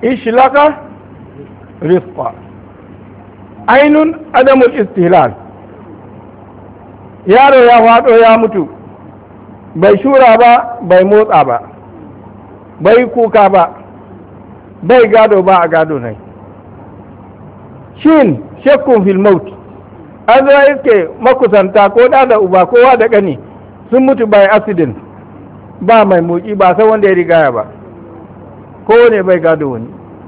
ishlaka rifqa ainun adamul istihlal yaro ya faɗo ya mutu bai shura ba bai motsa ba bai kuka ba bai gado ba a gado nai shin shakkun fil maut an zo iske makusanta ko da da uba kowa da ƙani sun mutu by accident ba mai moki ba san wanda ya rigaya ba ko ne bai gado wani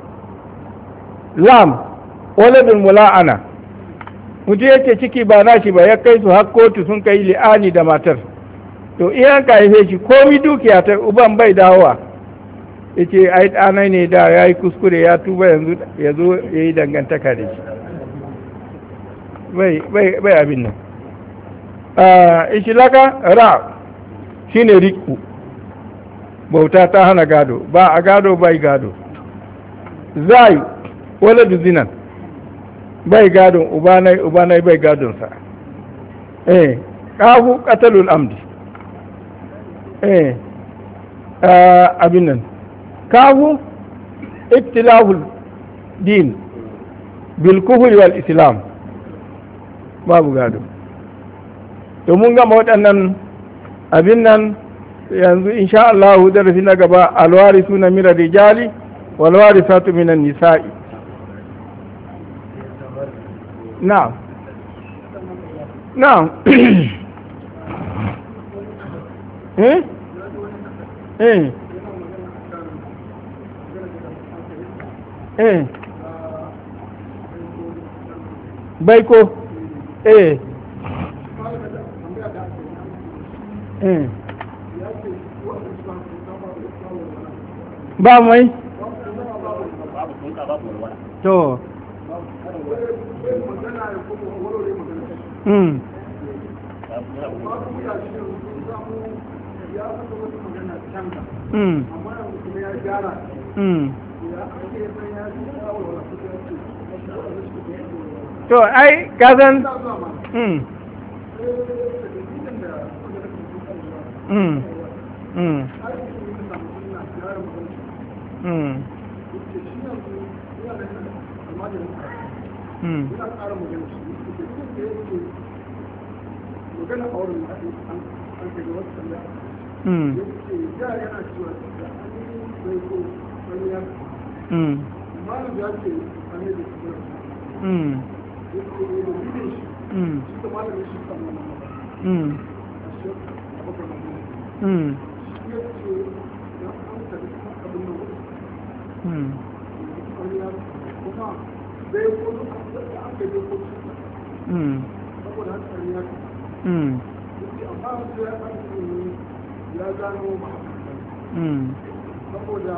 lam waladul mula'ana mutu yake ciki ba nashi ba ya kai su har kotu sun kai li'ani da matar to iyan ka haife shi komi dukiya ta uban bai dawowa ya ce ai ɗanai ne da ya yi kuskure ya tuba yanzu ya zo ya yi dangantaka da shi bai abin nan ishilaka ra shi ne riku bauta ta hana gado ba a gado bai gado zai wala zinan bai gadon ubanai ubanai bai gadonsa eh kafu qatalul amdi eh abin nan kafu ittilahul din bil kufri wal islam babu gado to mun gama waɗannan abin nan yanzu insha Allah darasi na gaba alwari suna mira rijali walwari satu minan nisa'i na'am na'am eh eh eh baiko eh eh ba mai to mm mm mm to ai kazan mm mm mm mm mm mm mm mm mm mm mm mm mm mm mm saboda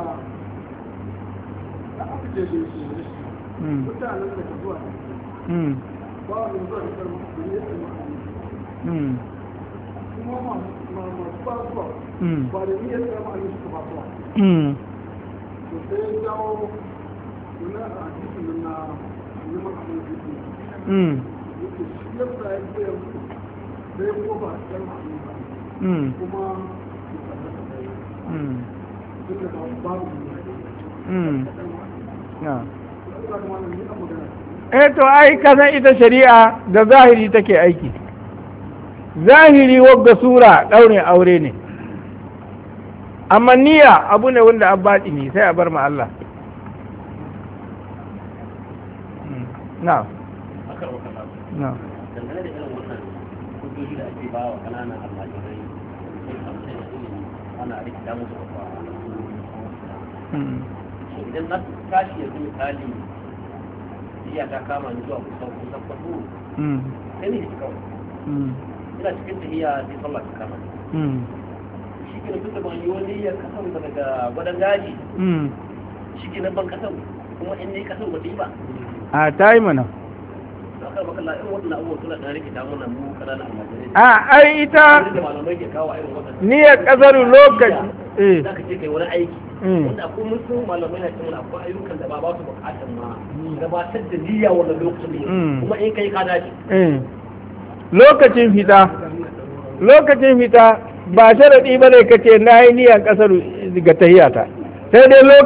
da aka je da su mm mutanen da ka zuwa mm ba wani zuwa da karma da ne da ma'ani mm kuma masu ba zuwa mm ba da niyyar da ma'ani suka ba zuwa mm to sai ya jawo wani a cikin nan na neman abin da yake mm yake shi yadda ya ce sai ko ba a cikin ma'ani ba mm kuma mm duk da babu mm na Allah kuma nan ni a magana eh to ai kasan ita shari'a da zahiri take aiki zahiri wagga sura ɗaurin aure ne amma niyya abu ne wanda an baɗi ne sai a bar ma Allah Mm, na akar wata ba na dangane da irin wannan hujjoji da ake ba wa kananan almajirai sai kamar da ilimi ana rikita musu ba Mm, idan na tashi yanzu misali iya ta kama ni zuwa kusan kusan kwato mm, sai ni shi kawai mm, ina cikin tahiya sai sallah ta kama ni. mm, shi ke tun da ban yi wani ya kasan ba daga gwadon gaji mm. shi ke ban kasan kuma in ni kasan ba ta yi ba a ta yi mana da aka makalla irin waɗannan abubuwan suna ɗan rikita mana mu kananan almajirai a ai ita da malamai ke kawo irin waɗannan niyyar ƙasar lokaci eh za ka je kai wani aiki Mm. wanda akwai mutum malamai na cewa akwai ayyukan da ba ba su bukatar ma gabatar da niyya wannan lokacin ne Mm. kuma in kai ka dace eh lokacin fita lokacin fita ba sharaɗi ba ne ka ce na yi niyan ƙasar ga tahiyata sai dai lokacin